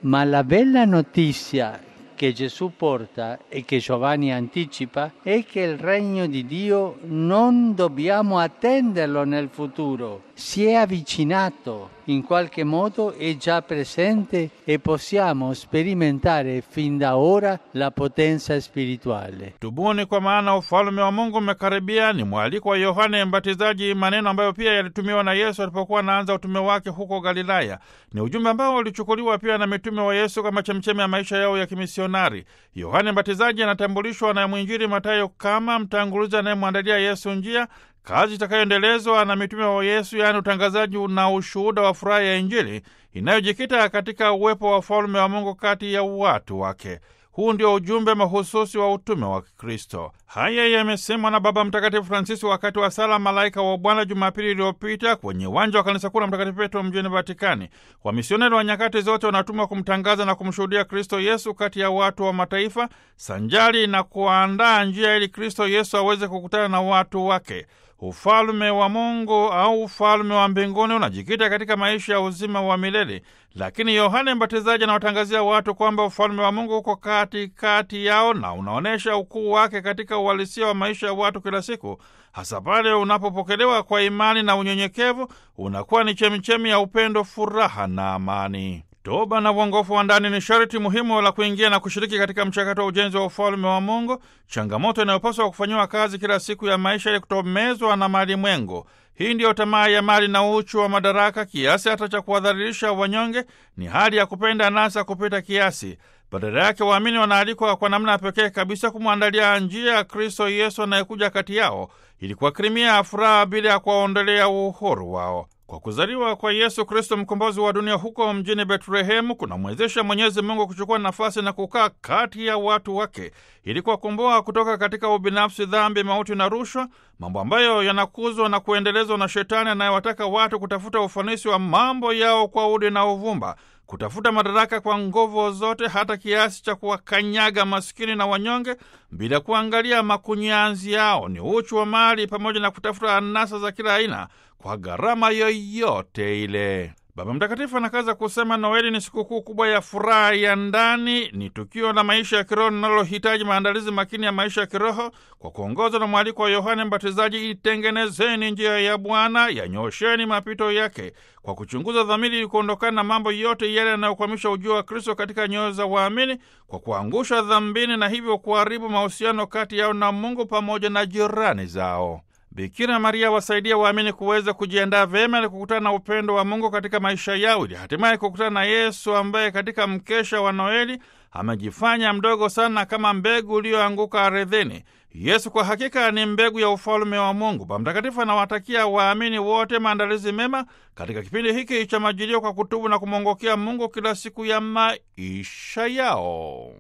Ma la bella notizia che Gesù porta e che Giovanni anticipa è che il regno di Dio non dobbiamo attenderlo nel futuro, si è avvicinato, in qualche modo è già presente e possiamo sperimentare fin da ora la potenza spirituale. Tubuni kwa maana ufalme wa Mungu umekaribia, ni mwaliko wa Yohane Mbatizaji, maneno ambayo pia yalitumiwa na Yesu alipokuwa anaanza utume wake huko Galilaya. Ni ujumbe ambao ulichukuliwa pia na mitume wa Yesu kama chemchemi ya maisha yao ya kimisionari. Yohane Mbatizaji anatambulishwa na mwinjili Matayo kama mtangulizi anayemwandalia Yesu njia kazi itakayoendelezwa na mitume wa Yesu, yaani utangazaji na ushuhuda wa furaha ya Injili inayojikita katika uwepo wa ufalme wa Mungu kati ya watu wake. Huu ndio ujumbe mahususi wa utume wa Kristo. Haya yamesemwa na Baba Mtakatifu Francisco wakati wa sala Malaika wa Bwana Jumapili iliyopita kwenye uwanja wa kanisa kuu la Mtakatifu Petro mjini Vatikani. Wamisioneri wa nyakati zote wanatumwa kumtangaza na kumshuhudia Kristo Yesu kati ya watu wa mataifa, sanjari na kuandaa njia ili Kristo Yesu aweze kukutana na watu wake. Ufalme wa Mungu au ufalme wa mbinguni unajikita katika maisha ya uzima wa milele, lakini Yohane Mbatizaji anawatangazia watu kwamba ufalme wa Mungu uko katikati yao na unaonyesha ukuu wake katika uhalisia wa maisha ya watu kila siku, hasa pale unapopokelewa kwa imani na unyenyekevu, unakuwa ni chemichemi ya upendo, furaha na amani. Toba na uongofu wa ndani ni sharti muhimu la kuingia na kushiriki katika mchakato wa ujenzi wa ufalme wa Mungu, changamoto inayopaswa kufanyiwa kazi kila siku ya maisha ili kutomezwa na mali mwengo. Hii ndiyo tamaa ya mali na uchu wa madaraka, kiasi hata cha kuwadhalilisha wanyonge. Ni hali ya kupenda anasa kupita kiasi. Badala yake, waamini wanaalikwa kwa namna ya pekee kabisa kumwandalia njia ya Kristo Yesu anayekuja kati yao ili kuwakirimia furaha bila ya kuwaondolea uhuru wao. Kwa kuzaliwa kwa Yesu Kristo mkombozi wa dunia huko mjini Betlehemu kunamwezesha Mwenyezi Mungu kuchukua nafasi na kukaa kati ya watu wake ili kuwakomboa kutoka katika ubinafsi, dhambi, mauti na rushwa, mambo ambayo yanakuzwa na kuendelezwa na Shetani anayewataka watu kutafuta ufanisi wa mambo yao kwa udi na uvumba, kutafuta madaraka kwa nguvu zote, hata kiasi cha kuwakanyaga maskini na wanyonge bila kuangalia makunyanzi yao. Ni uchu wa mali pamoja na kutafuta anasa za kila aina kwa gharama yoyote ile. Baba Mtakatifu anakaza kusema Noeli ni sikukuu kubwa ya furaha ya ndani, ni tukio la maisha ya kiroho linalohitaji maandalizi makini ya maisha ya kiroho kwa kuongozwa na mwaliko wa Yohane Mbatizaji: itengenezeni njia ya Bwana, yanyosheni mapito yake, kwa kuchunguza dhamiri ili kuondokana na mambo yote yale yanayokwamisha ujio wa Kristo katika nyoyo za waamini, kwa kuangusha dhambini na hivyo kuharibu mahusiano kati yao na Mungu pamoja na jirani zao. Bikira Maria wasaidia waamini kuweza kujiandaa vyema ili kukutana na upendo wa Mungu katika maisha yao ili hatimaye kukutana na Yesu ambaye katika mkesha wa Noeli amejifanya mdogo sana kama mbegu iliyoanguka ardhini. Yesu kwa hakika ni mbegu ya ufalume wa Mungu. Baba Mtakatifu anawatakia waamini wote maandalizi mema katika kipindi hiki cha Majilio kwa kutubu na kumwongokea Mungu kila siku ya maisha yao.